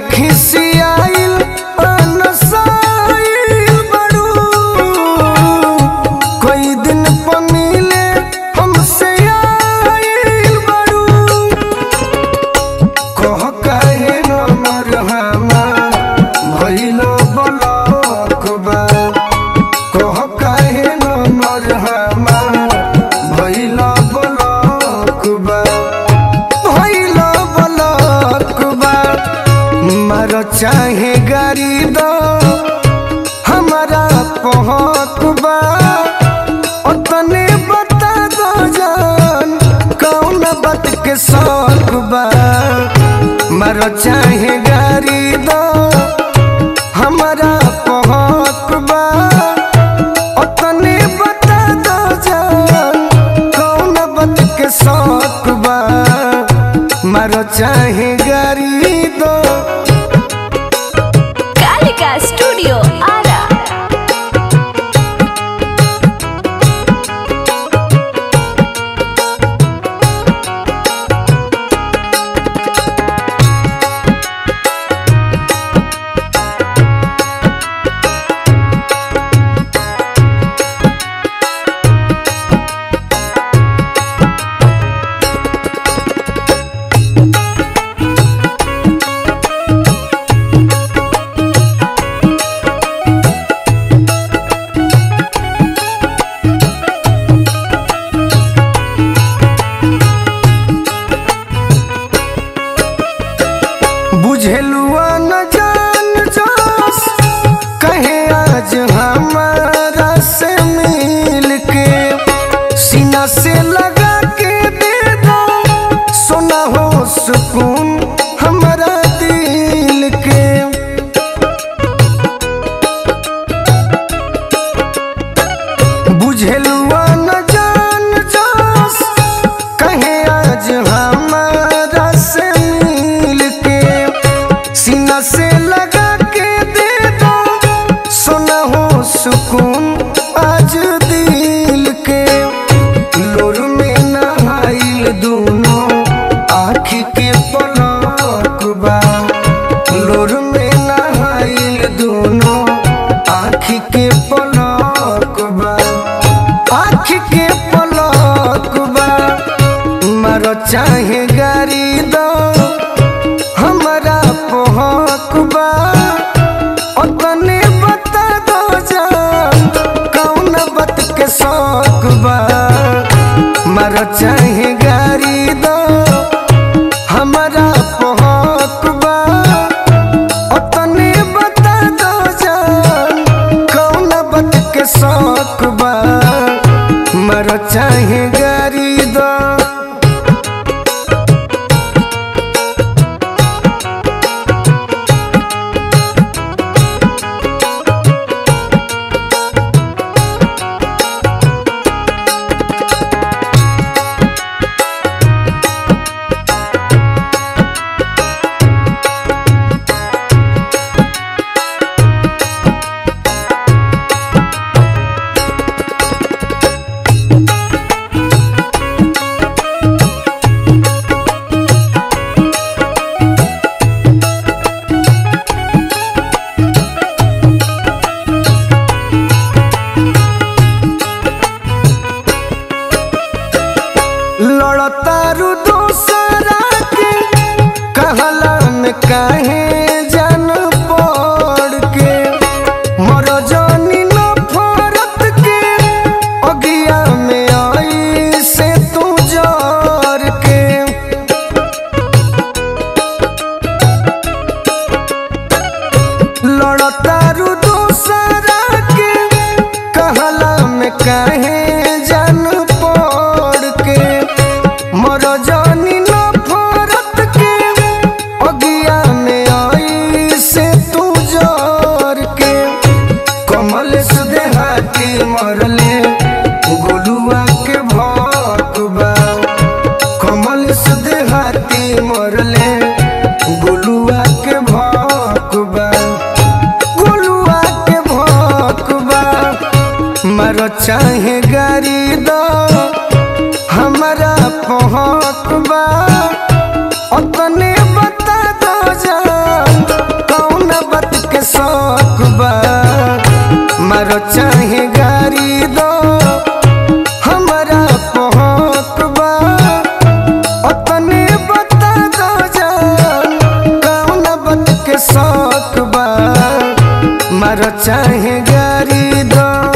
खिसियाइल अनसाइल बड़ू कोई दिन पमीले हमसे आइल बड़ू कह काहे नमर हमार भइलो बलक बा कह काहे नमर हमार भइलो बलक बा भइलो बलक बा मर चाहे गाड़ी दो हमारा पहक बा ओतने बता दो जान कौन बात के शौक बा मर चाहे गाड़ी दो हमारा पहक बा ओतने बता दो जान कौन बात के शौक बा मर चाहे गाड़ी दो कालिका स्टूडियो आरा बुझेलुआ न जान जोस कहे आज हमारा से मिल के सीना से लगा के दे दो सोना हो सुकून हमारा दिल के बुझेलुआ न जान जोस कहे आज हमारा से मिल के सीना से लगा के दे दो सोना हो सुकून आज दिल के लोर में नहाइल दोनों आँख के पलक बा लोर में नहाइल दोनों आँख के पलक बा आँख के पलक बा मर चाहे गाड़ी दो हमारा पहक बा ओतने बता दो जान कौन बात के शौक बा मर चाहे गाड़ी दो हमारा पहक बा ओतने बता दो जान कौन बात के शौक बा मर चाहे गाड़ी दो लड़तारू दूसरा के कहला में काहे जान पड़ के मर जानी नफरत के अगिया में आई से तू जर के लड़तारू दूसरा के कहला में काहे जान पड़ के मर जानी नफरत के अगिया में आई से तू जर के कमल सुदे हाथी मरले गोलुआ के भकबा कमल सुदे हाथी मरले गोलुआ के भकबा गोलुआ के भकबा मर चाहे गाड़ी दो हमारा पहक बा ओतने बता दो जान मार चाहे गारी दो